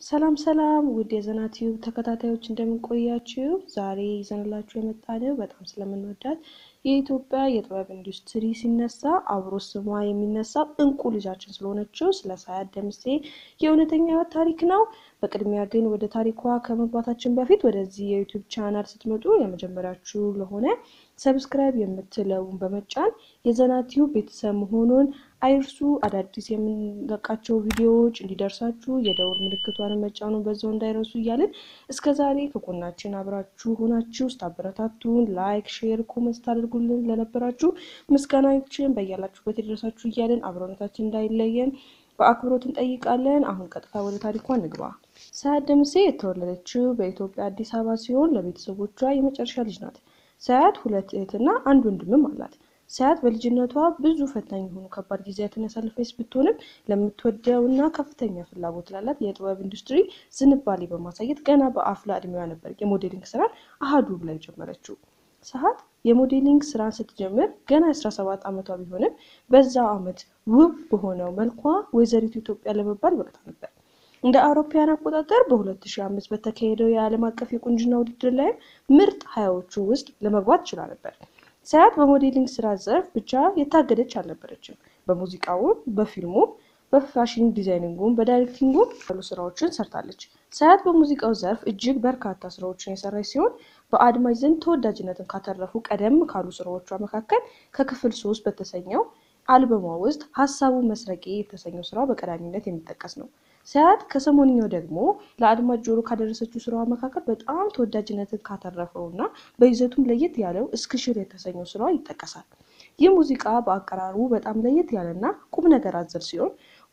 ሰላም ሰላም ውድ የዘና ቲዩብ ተከታታዮች እንደምንቆያችሁ፣ ዛሬ ይዘንላችሁ የመጣነው በጣም ስለምንወዳት የኢትዮጵያ የጥበብ ኢንዱስትሪ ሲነሳ አብሮ ስሟ የሚነሳው እንቁ ልጃችን ስለሆነችው ስለ ሳያት ደምሴ የእውነተኛ ሕይወት ታሪክ ነው። በቅድሚያ ግን ወደ ታሪኳ ከመግባታችን በፊት ወደዚህ የዩቲዩብ ቻናል ስትመጡ የመጀመሪያችሁ ለሆነ ሰብስክራይብ የምትለውን በመጫን የዘና ቲዩብ ቤተሰብ መሆኑን አይርሱ። አዳዲስ የምንለቃቸው ቪዲዮዎች እንዲደርሳችሁ የደውል ምልክቷን መጫኑን በዛው እንዳይረሱ እያልን እስከ ዛሬ ከጎናችን አብራችሁ ሆናችሁ ስታበረታቱን ላይክ፣ ሼር፣ ኮመንት ስታደርጉልን ለነበራችሁ ምስጋናችን በያላችሁበት የደረሳችሁ እያልን አብሮነታችን እንዳይለየን በአክብሮት እንጠይቃለን። አሁን ቀጥታ ወደ ታሪኳ እንግባ። ሳያት ደምሴ የተወለደችው በኢትዮጵያ አዲስ አበባ ሲሆን ለቤተሰቦቿ የመጨረሻ ልጅ ናት። ሳያት ሁለት እህትና አንድ ወንድምም አላት። ሳያት በልጅነቷ ብዙ ፈታኝ የሆኑ ከባድ ጊዜያትን ያሳለፈች ብትሆንም ለምትወደው እና ከፍተኛ ፍላጎት ላላት የጥበብ ኢንዱስትሪ ዝንባሌ በማሳየት ገና በአፍላ እድሜዋ ነበር የሞዴሊንግ ስራን አሃዱ ብላ የጀመረችው። ሳያት የሞዴሊንግ ስራን ስትጀምር ገና የ17 ዓመቷ ቢሆንም በዛው ዓመት ውብ በሆነው መልኳ ወይዘሪቱ ኢትዮጵያ ለመባል በቅታ ነበር። እንደ አውሮፓውያን አቆጣጠር በ2005 በተካሄደው የዓለም አቀፍ የቁንጅና ውድድር ላይም ምርጥ ሀያዎቹ ውስጥ ለመግባት ችላ ነበር። ሳያት በሞዴሊንግ ስራ ዘርፍ ብቻ የታገደች አልነበረችም። በሙዚቃውም፣ በፊልሙም፣ በፋሽን ዲዛይኒንጉም፣ በዳይሬክቲንጉም ያሉ ስራዎችን ሰርታለች። ሳያት በሙዚቃው ዘርፍ እጅግ በርካታ ስራዎችን የሰራች ሲሆን በአድማጭ ዘንድ ተወዳጅነትን ካተረፉ ቀደም ካሉ ስራዎቿ መካከል ከክፍል ሶስት በተሰኘው አልበሟ ውስጥ ሀሳቡ መስረቄ የተሰኘው ስራ በቀዳሚነት የሚጠቀስ ነው። ሳያት ከሰሞንኛው ደግሞ ለአድማጭ ጆሮ ካደረሰችው ስራዋ መካከል በጣም ተወዳጅነትን ካተረፈው እና በይዘቱም ለየት ያለው እስክሽር የተሰኘው ስራዋ ይጠቀሳል። ይህ ሙዚቃ በአቀራረቡ በጣም ለየት ያለና ቁም ነገር አዘል ሲሆን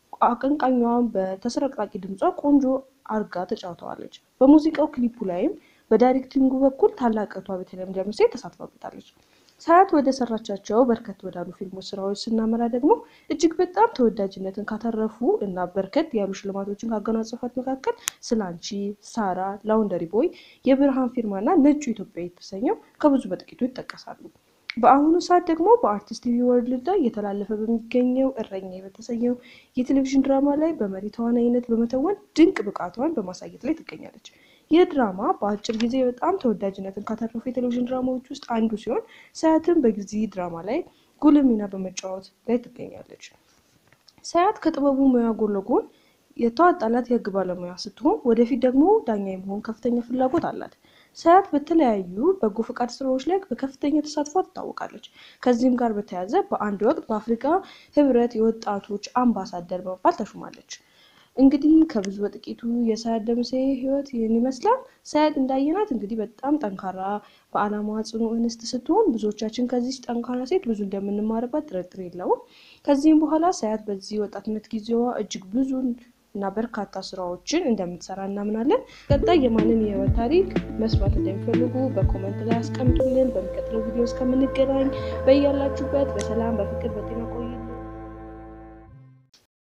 አቀንቃኟን በተስረቅራቂ ድምጿ ቆንጆ አርጋ ተጫውተዋለች። በሙዚቃው ክሊፑ ላይም በዳይሬክቲንጉ በኩል ታላቅ እህቷ ቤተልሔም ደምሴ ተሳትፋበታለች። ሳያት ወደ ሰራቻቸው በርከት ወዳሉ ፊልሞች ስራዎች ስናመራ ደግሞ እጅግ በጣም ተወዳጅነትን ካተረፉ እና በርከት ያሉ ሽልማቶችን ካጎናጸፏት መካከል ስላንቺ፣ ሳራ፣ ላውንደሪ ቦይ፣ የብርሃን ፊርማ እና ነጩ ኢትዮጵያ የተሰኘው ከብዙ በጥቂቱ ይጠቀሳሉ። በአሁኑ ሰዓት ደግሞ በአርቲስት ቲቪ ወርልድ ላይ እየተላለፈ በሚገኘው እረኛ በተሰኘው የቴሌቪዥን ድራማ ላይ በመሪ ተዋናይነት በመተወን ድንቅ ብቃቷን በማሳየት ላይ ትገኛለች። ይህ ድራማ በአጭር ጊዜ በጣም ተወዳጅነትን ካተረፉ የቴሌቪዥን ድራማዎች ውስጥ አንዱ ሲሆን ሳያትም በጊዜ ድራማ ላይ ጉልህ ሚና በመጫወት ላይ ትገኛለች። ሳያት ከጥበቡ ሙያ ጎን ለጎን የተዋጣላት የሕግ ባለሙያ ስትሆን ወደፊት ደግሞ ዳኛ የመሆን ከፍተኛ ፍላጎት አላት። ሳያት በተለያዩ በጎ ፈቃድ ስራዎች ላይ በከፍተኛ ተሳትፏ ትታወቃለች። ከዚህም ጋር በተያያዘ በአንድ ወቅት በአፍሪካ ሕብረት የወጣቶች አምባሳደር በመባል ተሹማለች። እንግዲህ ከብዙ በጥቂቱ የሳያት ደምሴ ህይወት ይህን ይመስላል። ሳያት እንዳየናት እንግዲህ በጣም ጠንካራ በዓላማዋ ጽኑ እንስት ስትሆን ብዙዎቻችን ከዚህ ጠንካራ ሴት ብዙ እንደምንማርባት ጥርጥር የለውም። ከዚህም በኋላ ሳያት በዚህ ወጣትነት ጊዜዋ እጅግ ብዙ እና በርካታ ስራዎችን እንደምትሰራ እናምናለን። ቀጣይ የማንን የህይወት ታሪክ መስማት እንደሚፈልጉ በኮመንት ላይ አስቀምጡልን። በሚቀጥለው ቪዲዮ እስከምንገናኝ በያላችሁበት በሰላም በፍቅር በጤና